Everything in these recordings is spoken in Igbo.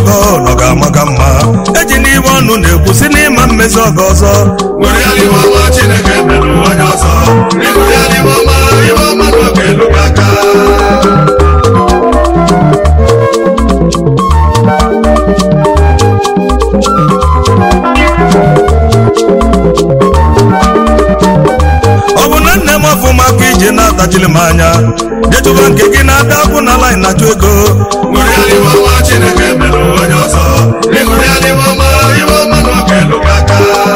ọgọ nọ ga-amaka mma eji n'ime ọnụ na-ekwu si n'ịma mmezi ọgọ ọzọ were ya n'ime ọma chineke merụ onye ọzọ ịhụrụ ya n'ime ọma ihe ọma na ọ ga-elu gị aka ọ bụ na nne m ọfụma ka iji na-atachiri m anya detuba nke gị na-ada akwụ na laịn na-achụ ego were ya n'ime ọma chineke merụ onye ọzọ ịhụrụ ya n'ime ọma ihe ọma na ọ ga-elu gị aka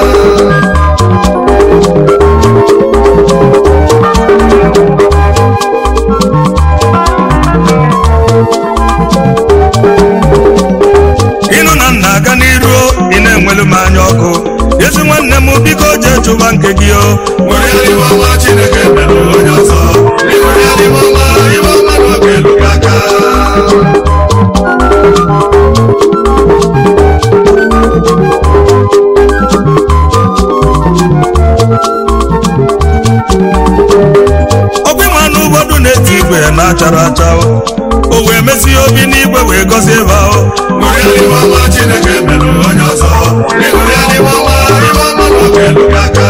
ịnụ na nna aga n'iru ị na-enwelu m anya ọkụ ezi nwanne m biko jee chụba nke gị o were ya n'ime ọma chineke merụ onye ọzọ ịhụrụ ya n'ime ọma ihe ọma na ọ ga-elu gị aka ọkwa ma n'ụgbọdụ na-eti igwe na-achara acha o o wee mesie obi n'igwe wee gọzie ebe ahụ were ya n'ime ọma chineke merụ onye ọzọ ịhụrụ ya n'ime ọma ihe ọma na ọ ga-elu gị aka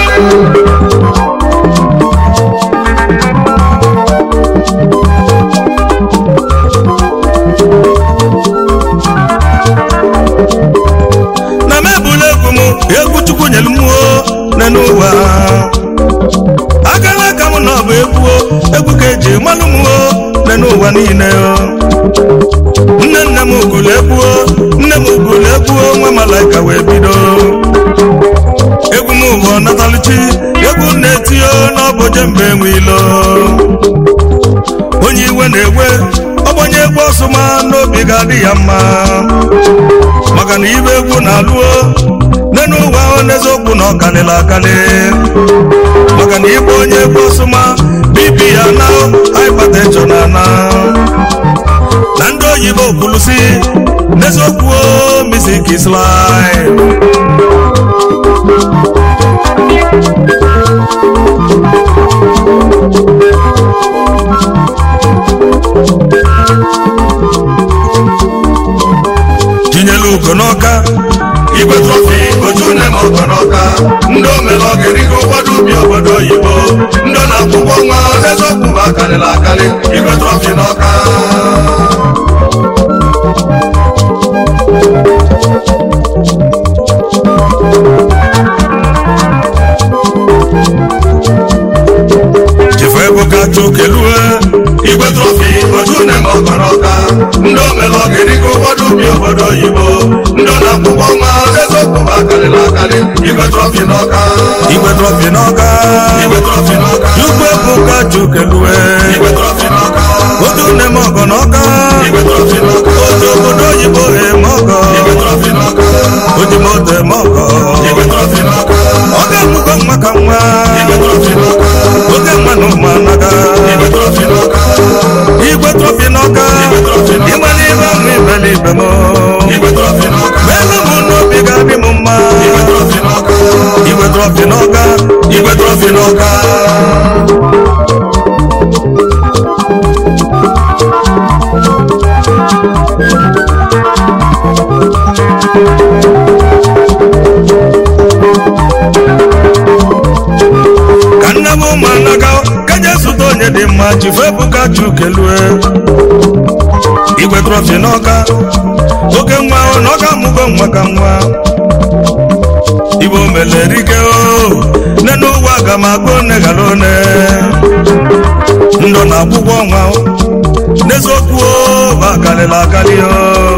na m ebula egwu m egwu chukwu nyelu m o nne n'ụwa agala aka m na ọ bụ egwu o egwu ka eji malụ m o nne n'ụwa niile o nne nne m ugulu egwu o nne m ugulu egwu o nwa malaika wee bido egwu m bụ ọnataluchi egwu m na-eti o n'ọbụje mgbe enwe ilo onye iwe na-ewe ọgbanye egwu ọsụma n'obi ga-adị ya mma maka na ibe egwu na-alụo nne n'ụwa ahụ n'eziokwu na ọkalịla akali maka na ịbụ onye egwu ọsụma bibi ya na hypertension na na na ndị oyibo kwulusi n'eziokwu o, music is life tinyela ugo n'ọka igwe trọfi oju nne m ọgọ n'ọka ndị omere ọgịrịgo ụfọdụ ubi obodo oyibo ndị ọ na-akwụkwọ nwa eziokwu bụ akarịla akarị igwe trọfi n'ọka chifu ebuka chukelue igwe trọfi oju nne m ọgọ n'ọka ndị omere ọgịrịgo ụfọdụ ubi obodo oyibo ndị ọ na-akwụkwọ nwa eziokwu bụ akarịla akarị igwe trọfi n'ọka igwe trọfi n'ọka igwe trọfi n'ọka chukwu ebuka chukelue igwe trọfi n'ọka otu nne m ọgọ n'ọka igwe trọfi n'ọka otu obodo oyibo eme ọgọ igwe trọfi n'ọka oji moto eme ọgọ igwe trọfi n'ọka ọ ga-amụgo nwa ka nwa igwe trọfi n'ọka oge nwa na ụmụ anaga igwe trọfi n'ọka igwe trọfi n'ọka Igwe trọfi n'ọka. ịgbala ibe ahụ ibele ibe m igwe trọfi n'ọka meelu m n'obi ga-adị m mma igwe trọfi n'ọka igwe trọfi n'ọka igwe trọfi n'ọka ka nne m ụmụ anaga ka je zụta onye dị mma chifu ebuka chukelue igwe trọfi n'ọka oke nwa ahụ na ọ ga-amụgo nwa ka nwa igbo melerike o nne n'ụwa aga m agụ one ghara one ndụ na akwụkwọ nwa o. n'eziokwu o bụ akarịla akarị o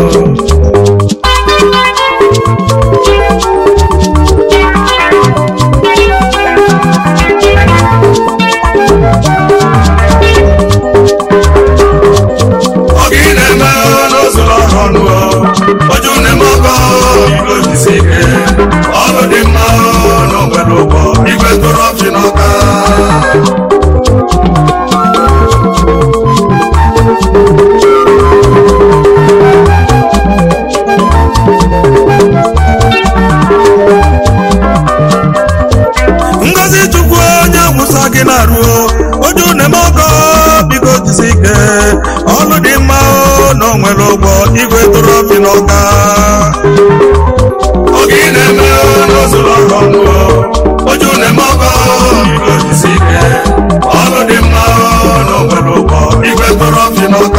ọ gị na-eme n'ụzụrụ ọrụ ọnụ oju na-eme ọkọ igwe jisi ike ọrụ dị mma na onwere ụgbọ igwe trọfi n'ọka ngozi chukwu onye awụsa gị na-arụ oju na-eme ọkọ biko jisi ike ọlụ dị mma o na onwere ụgbọ igwe trọfi n'ọka oge ị na-eme n'ụzụrụ ọrụ ọnụ oju na-eme ọkọ igwe ojisi ike ọrụ dị mma n'obodo ụkọ igwe trọfi n'ọka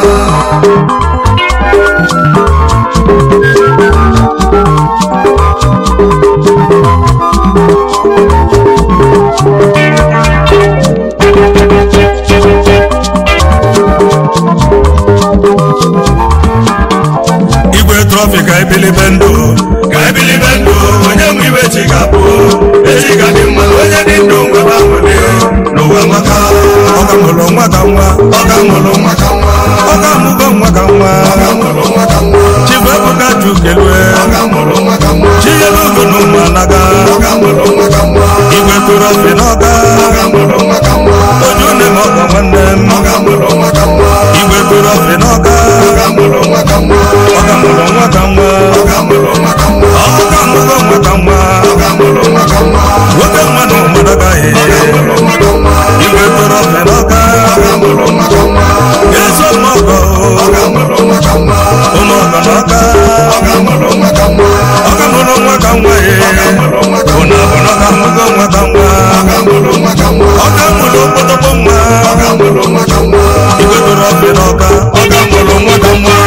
igwe trọfi ka ebilibe ndụ ka ebilibe ndụ onye nwe iwe chi ga-abụ echi ga dị mma onye dị ndụ nwebe ahụdị n'ụwa maka ọ ka mụrụ nwa ka nwa ọ ga mụrụ nwa ka nwa ọ ka mụgo nwa ka nwa ọ ga mụrụ nwa ka nwa chifu ebuka jukelue ọ ga mụrụ nwa ka nwa chinyelu na ụmụ anaga ọ ga mụrụ nwa ka nwa igwe trọfi n'ọka ọ ga mụrụ nwa ka nwa oju nne m ọka nwanne m ọ ga mụrụ nwa ka nwa igwe trọfi n'ọka ọ ga mụrụ nwa ka nwa ọ ka mụrụ nwa ka nwa ọ ga mụrụ nwa ka nwa ọ ka mụgo nwa ka nwa ọ ga mụrụ nwa ka nwa nwoke nwa na ụmụnagaghị ọ ga mụrụ nwa ka nwa igwe trọfi n'ọka ọ ga mụrụ nwa ka nwa eso mọgọ ọ ga mụrụ nwa ka nwa ụmụọgọ n'ọka ọ ga mụrụ nwa ka nwa ọ ka mụrụ nwa ka nwa ye mụrụ nwa ka ụna bụ na ọ ka mụgo nwa ka nwa ọ ga mụrụ nwa ka nwa ọ ka mụrụ okpotokpo nwa ọ ga mụrụ nwa ka nwa igwe trọfi n'ọka ọ ga mụrụ nwa ka nwa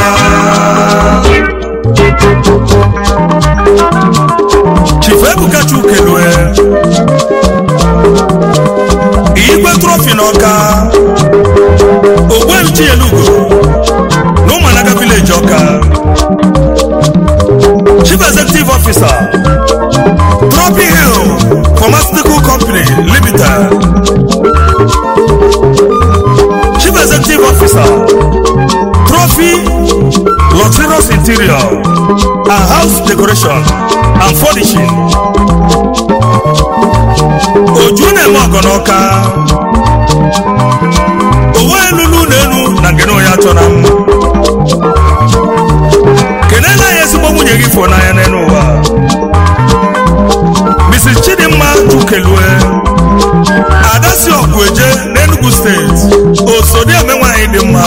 chifu ebuka chukelue igwe trọfi n'ọka ogbueluchi elugo na ụmụanaga vileji ọka chief executive officer Trophy Hill Pharmaceutical Company Limited chief executive officer Trophy Luxurious Interior and House Decoration and Furnishing oju na-eme ọgọ n'ọka owe elulu na elu na ngene onye achọ na mma kelela ya ezigbo nwunye gị fụ n'anya n'elu ụwa mrs chidimma chukelue ada si ọgụ eje n'enugu steeti osodi eme nwaanyị dị mma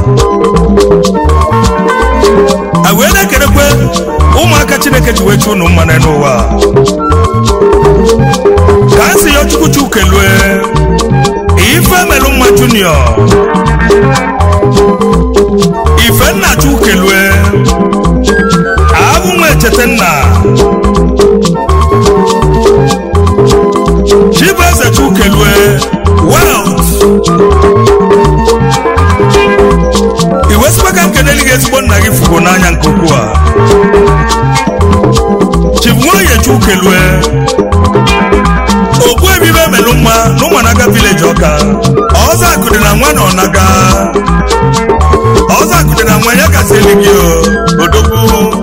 a wee na-ekelekwe ụmụaka chineke ji wechi unu mma n'elu ụwa ka a si ya chukwu chukelue ife melụ mma junior ifenna chukelue abụ nwa echete nna chibueze chukelue welt iwesikwa ka nkeneli gị ezigbo nna gị fugo n'anya nke ukwuu a chibunwoye chukelue ogbu ebibe melụ mma na ụmụanaga vileji ọka ọzọ akụdị na nwa na ọnaga ọzọ akụdị na nwa ya gasị eli gị o odogwu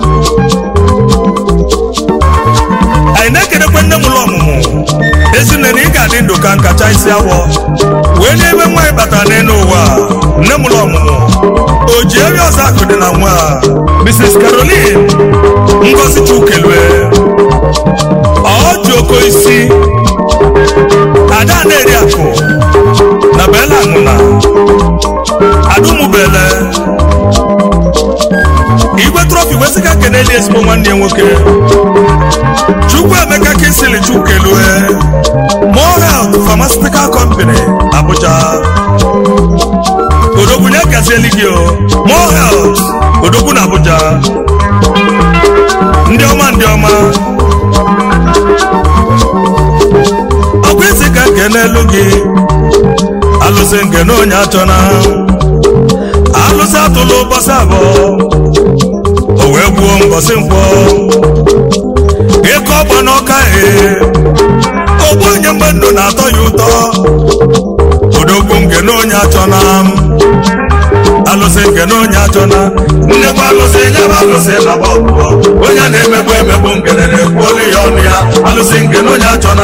anyị na-ekedekwe nne m ụlọ ọmụmụ ezinne na ị ga-adị ndụ ka nkacha isi awọ wee n'ebe nwaanyị batara n'elu ụwa nne m ụlọ ọmụmụ o ji eri ọzọ akụdị na nwa mrs caroline ngozi chukelue ọ ji oko isi ada na-eri akụ na bela aṅụna adumubele igwe trọfi wesịga keneli ezigbo nwanne ya nwoke chukwu emeka kinsili chukelue more health pharmaceutical company abuja odogwu nye gazieli gị o more health odogwu na abuja ndị ọma ndị ọma ọkwa isi ka nke n'elu gị alụsị nke na onye achọna alụsị atụlụ ụbọchị abụọ o wee gbuo mbọsị nkwọ ịkọ ọgba n'ọka ee ogbu onye mgbe ndụ na-atọ ya ụtọ odogwu nke na onye achọna alụsị nke na onye achọna nnekwa alụsị nyebe alụsị na gbọgbọ onye na-emegbu emegbu ngene na-ekwu olu ya ọnụ ya alụsị ngene onye achọna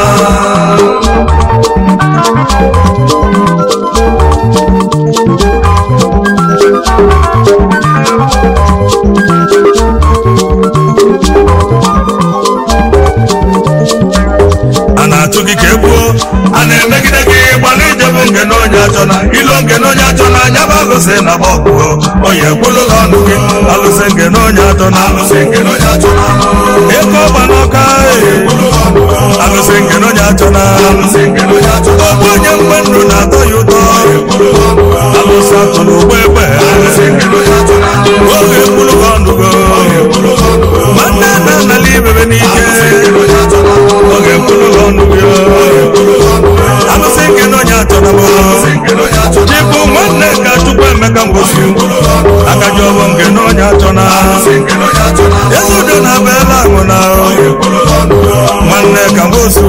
a na-atụ gị ka egbuo a na-emegide gị gbalị ijebu ngene onye achọna achọna ilo nke na onye achọna anya bụ alụsị na gbọkụ onye ekwulu ha ọnụ gị alụsị nke na onye achọna alụsị nke na onye achọna ego ọgba n'ọka alụsị nke na onye achọna alụsị nke na onye achọna ọbụ onye mgbe ndụ na-atọ ya ụtọ alụsị atụrụ ụgbọ egbe alụsị nke na onye achọna oge ekwulu ha ọnụ gị nwanne na nnala ibebe n'ike oge ekwulu ha ọnụ gị alụsị nke na onye achọna bụ chịbụ nwanne ka chukwu emeka mgbosi akaji ọbọ nke na onye achọna ezudo na bela ahụ na nwanne ka mgbosi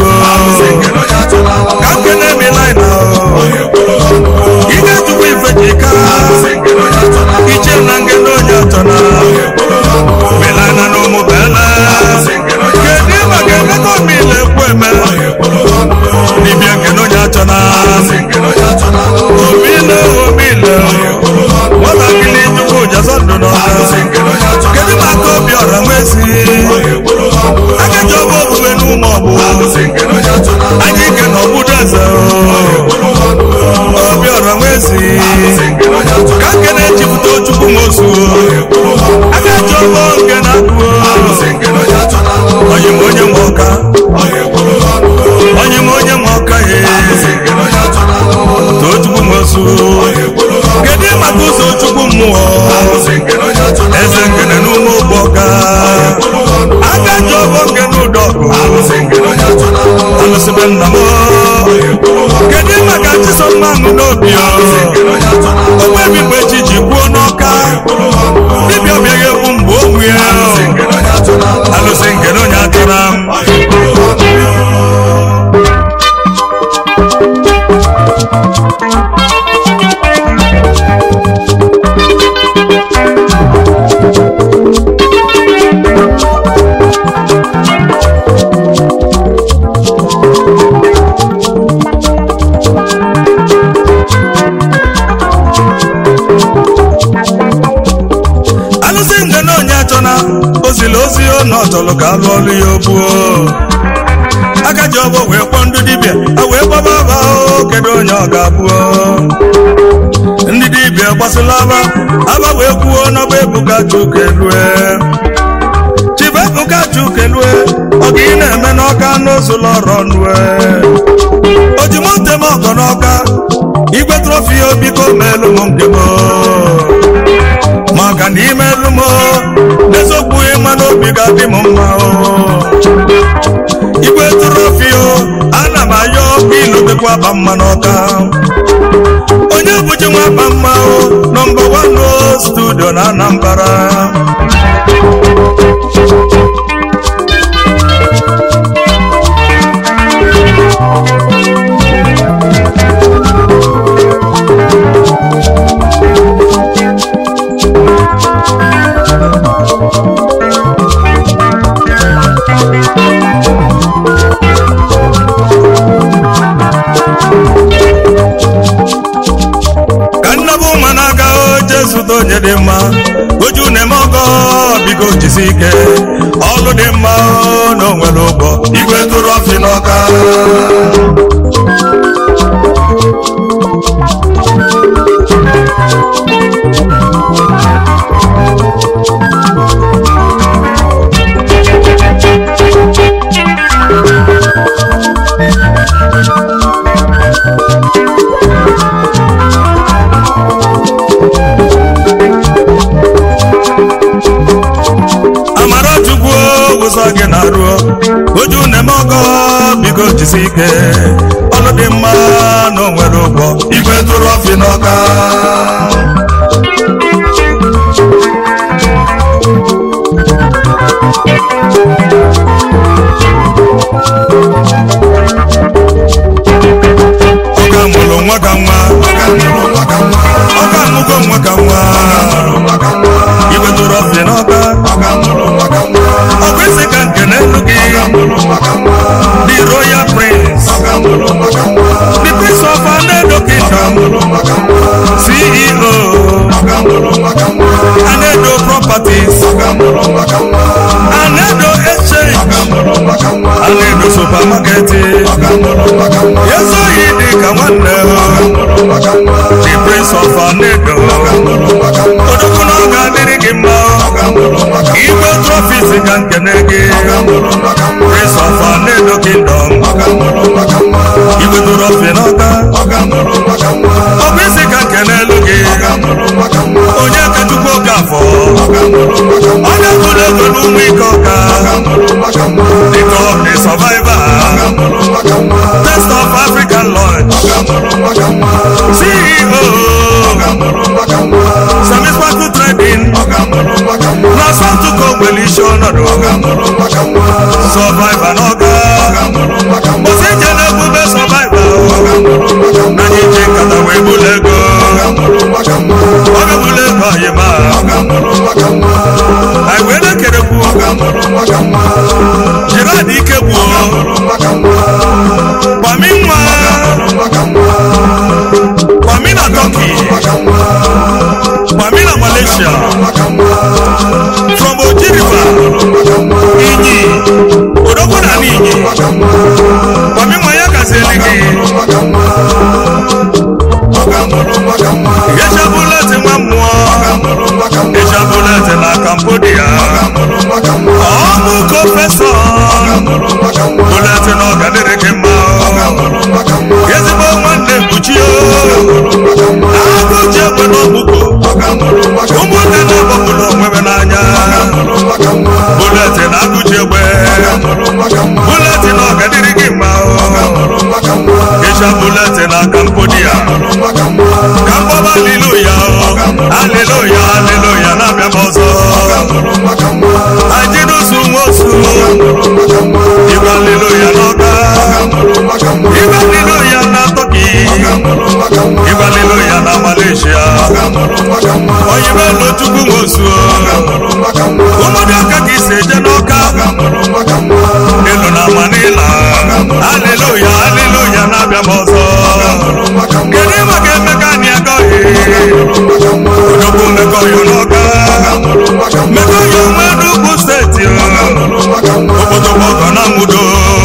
ka nkene milai na ike chukwu ife ji ka iche na nke na onye achọna milai na n'ụmụ bela kedu maka emeka omile ekwu eme dibịa nke na onye achọna omile omile nwatakịrị chukwu jazọ ndụ n'ọha kedu maka obi ọra nwezi akaji ọbụ obuwe n'ụmụ ọgbụ anyị ike na ọbụdo eze obi ọra nwezi ka nke na-echipụta chukwu nwosu akaji ọbụ nke na-abụ onye m onye nwe ọka onye m onye nwe ọka ye too chukwu nwosu kedu maka ụzọ chukwu mmụọ eze ngene n'ụmụ ụgbọ ọka akaji ọbụ nke n'ụdọ alụsịbe nna m kedu maka chisomanụ n'obi ogbebi mgbe chi ji kwuo n'ọka dibịa bịaghị ekwu mgbe o nwue alụsị nke na onye atụra m alụsị nke na onye achọna ozili ozi ọ na ọchọlụ ka alụ ọlụ ya obuo aka ji ọgbọ wee kpọọ ndị dibịa a wee gbaba aba o kedu onye ọ ga-abụọ ndị dibịa gbasịla aba aba wee kwuo n'ọgba ebuka chukelue chibu ebuka chukelue ọ ga ị na-eme n'ọka n'ozụlọ ọrụ ọnụe ojimotem ọgọ n'ọka igwe trọfi obiko meelu m nke m maka na imerụ m n'eziokwu ịma n'obi ga-adị m mma o igwe trọfi o ana m ayọ ilotekwa aba mma n'ọka onye bụji nwa aba mma o nọmba wano studio na anambara ka nnabụ ụma na-aga oje zụta onye dị mma oju na-eme ọgọ biko jisi ike ọlụ dị mma o, na o nwere ụgwọ igwe tụrụ ọfị n'ọka amara chukwu ụzọ gị na-arụ oju na-eme ọgọ biko jisi ike ọlụ dị mma na o nwere ụgwọ igwe tụrụ ọfị n'ọka ọka mụrụ nwa ka nwa ọka amụgo nwa ka nwa igwe tụrụ ọfị n'ọka ọ bụ isi ka nke n'elu gị the royal prince the prince of anedo kingdom ceo anedo properties anedo exchange anedo supamaketi ezoghị dị ka nwanne the prince of anedo odogwu na ọ ga-adịrị gị mma igwe trọfis ka nkene gị prince of anedo kingdom igwe trọfi n'ọka ọ bụ isi ka nkene elu gị onye ka chukwu oke afọ onye bụrụ ego n'ụmụ ike ọka dịka ọ dị survivor test of african lodge ceo sami sparkle trading na sọtụkọ nwere isi ọnọdụ survivor n'ọga osi ije na-ebube survivor na anyị ji nkata wee bụlụ ego ọ ga-ebụlụ ego anyị ma anyị wee na-ekerekwu jirad ike gbuo kwami nwa kwami na turkey kwami na malaysia from oji river inyi odogwu na n'inyi kwami nwa ya gazieli gị ịchabụleti nwa mmụọ ịchabụleti na cambodia ọmụ kọfesọ bụleti na ọgadịrị gị mma ezigbo nwanne mkpuchi agụji egbe n'ọgbụgbo ụmụnne na-agbapụrụ onwebe n'anya bụleti na agụji egbe bụleti na ọgadịrị gị mma ịcha bụleti na cambodia ka mgbaba aliluya aliluya aliluya na-abịa m ọzọ ajinusu nwosu igwe aliluya n'ọka igwe aliluya na tọki igwe aliluya na malaysia oyimelo chukwu nwosu ụmụdị aka ka isi eje n'ọka elu na manila aliluya aliluya na-abịa m ọzọ kedu maka emeka anyị agọghị odogwu mmekọyo n'ọka mmekọyo nwe n'ugwu steeti okpotokpọkọ na nwudo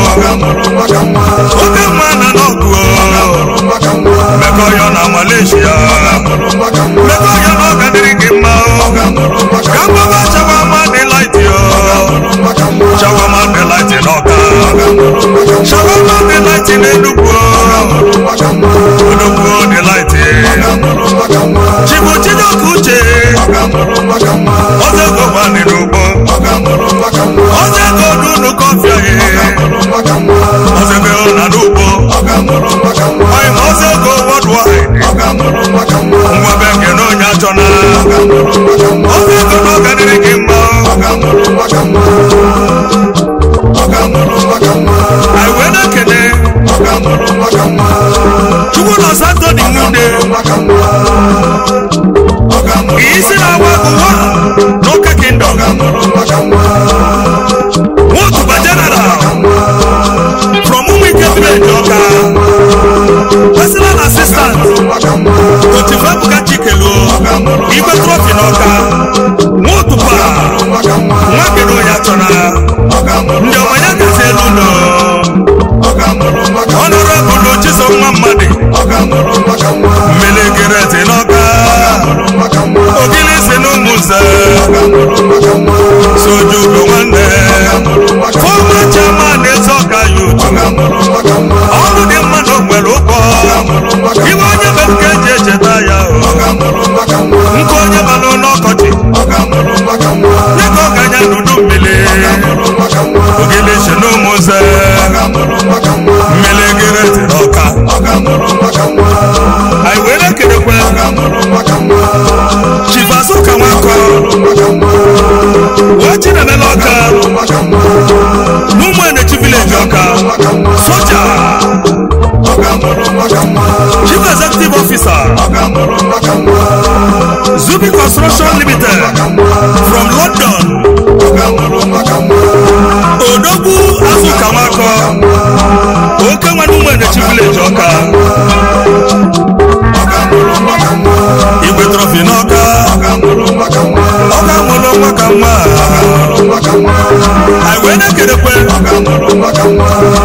oke nwa na n'ọgụ mmekọyo na malaysia mmekọyo na ọga dịrị gị mma ka mgbaba chawama dị laiti chawama dị laiti n'ọka chawama dị laiti n'enugwu odogwu dị laiti chibu chidoka uche ọzọgo gbanị n'ugbo ọzọgo n'ụlọ kọfị ọzọgo na n'ugbo ọyịma ọzọgo wọdụwaịdị nwa bekee na onye achọna ọzọgo na ọgadịrị gị mma anyị wee na-ekene chukwu na satọ dị nwude isi na-agba ụwa n'oke kingdom nwotuba general from ụmụike village ọka personal assistant otifuebuka chikeluo igwe trọfi n'ọka nwotuba nwa kedu ya chọra ndị ọma ya gazi elu ụlọ ọnọrọbụlụ chiso nwa mmadụ mmelegeret n'ọka ogili si n'ụmụnze sojugo nwanne fọma chairman ezeọka yutu ọrụ dị mma na onwere ụgwọ iwe onye be nke eji echeta ya nke onye balụ n'ọkọchị ya ka ọ ganya n'udu mmiri ogili si n'ụmụnze mmelegeret n'ọka anyị wee na-ekelekwe chifazuka nwakọ wee chinemela ọka n'ụmụ enechi vileji ọka soja chief executive officer zubi construction limited from london odogwu azuka nwakọ oke nwa n'ụmụ enechi vileji ọka igwe trọfi n'ọka ọka mụrụ nwa ka nwa anyị wee na-ekelekwe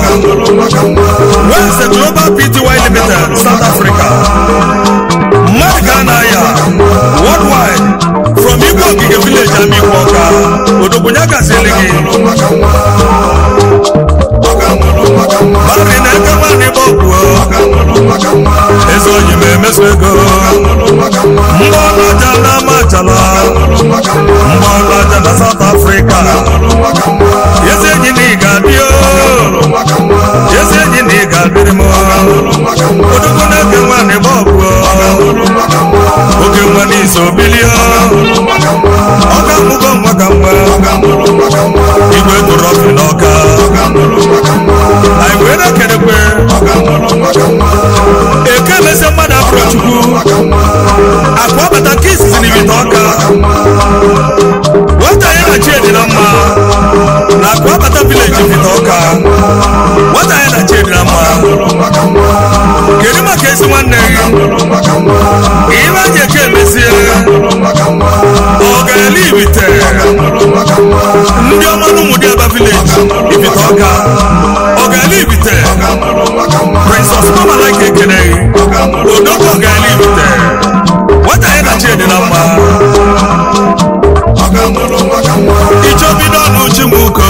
West Global Pty Limited, South Africa. Mmadụ ka a na-aya worldwide from Igbo Ogige Village Amikwoka, Odogbunya gasịrị gị. Mari na-eke nwaanyị bụ ọgwụ eze oyi ma emeso ego mgbọlaja na amachala mgbọlaja na South Africa ezi enyi na ị ga-adị o ezi enyi na ị ga-adịrị m odogwu na-eke nwaanyị bụ ọgwụ oge nwa n'iso bilio ọ ga-amụgo nwa ka nwa igwe tụrụ ọfị n'ọka anyị wee na-ekelekwe eke emesi mmadụ afro chukwu akwa bata nke izizi n'ibite ọka nwata anyị na chi dị na mma na akwa bata vileji vite ọka nwata anyị na chi dị na mma kedu maka ezi nwanne gị ihe anyị eke emesie ọ ga-ele ibite ndị ọma n'ụmụdị aba vileji ibite ọka ọ ga-ele ibite princess mama like ekene odoko ọ ga-ele ibite nwata anyị na chi dị na mma ichobido n'uchi nwoke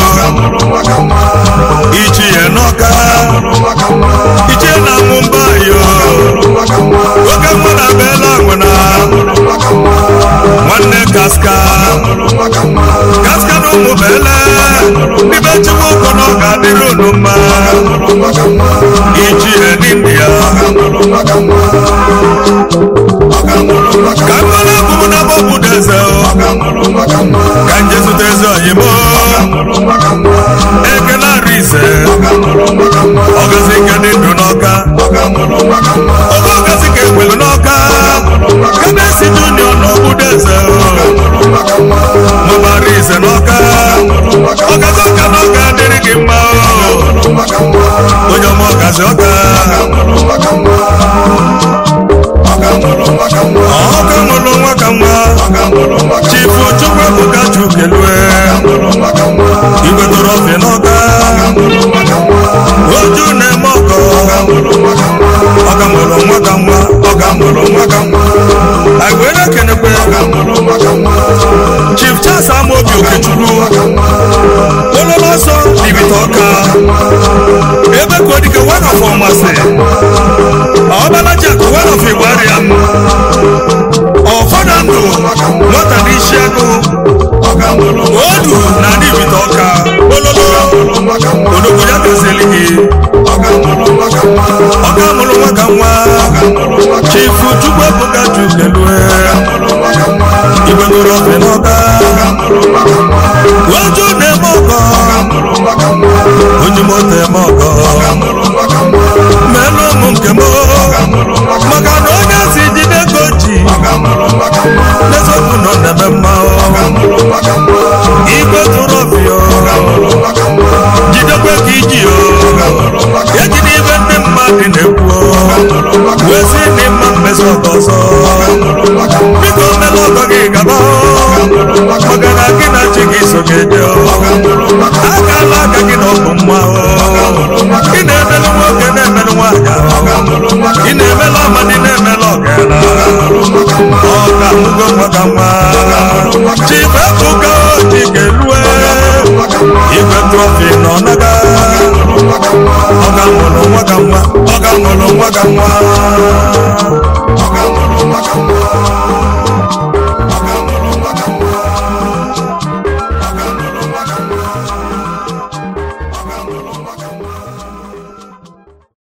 ichi ya n'ọka ichie na mụmba yo oge mma na beela nwena nwanne kaska kaska na ụmụ beele n'ime chiwoko na ọ ga-adịrị unu mma ichi ya n'india ka mmanụ abụmụ na bọbụ deze ka nje zụta eze oyimo ekele arụ ise ọgazi nke dị ndụ n'ọka oge ọgazi ka ekwelu n'ọka kabesi junior na obodo eze mabara ise n'ọka ọgazi ọka n'ọka dịrị gị mma onye ọma ọgazi ọka ọka mụrụ nwa ka nwa chifu chukwu ebuka chukelue igwe tụrụ ọfị n'ọka oju na-eme ọkọ ọka mụrụ nwa ka nwa ọka mụrụ nwa ka nwa anyị wee na-ekenekwe chief charles amaobi okechukwu ololo ọsọ bibita ọka ebe ka odike one of ọmasị ọbalajak one of igbariam ọfọdụ ndụ nwata n'isi agụ odu na ndị bita ọka ololo odogbo ya gazili gị ọka mụrụ nwa ka nwa chifu chukwu ebuka chukelue igwe goro ọfị n'ọka oju na-eme ọkọ onye moto eme ọkọ melu ụmụ nke m maka na onye si jide ka o ji n'eziokwu nọ na-eme mma igwe tụrụ ọfịa jidekwe ka iji o ejide ibe ndị mmadụ na-ekwu wee si ndị mma mmezi ọgọ ọzọ biko mela ọgọ gị gaba maka na gị na chi gị so ga-eje akala aka gị na ọgụ mma ị na-emelụ nwoke na-emelụ nwaanyị ị na-emelụ amadi na-emelụ ọgara ọka mụgo nwa ka nwa chifebuka ojikelue igwe trọfi nọ naga ọga mụrụ nwa ka nwa ọga mụrụ nwa ka nwa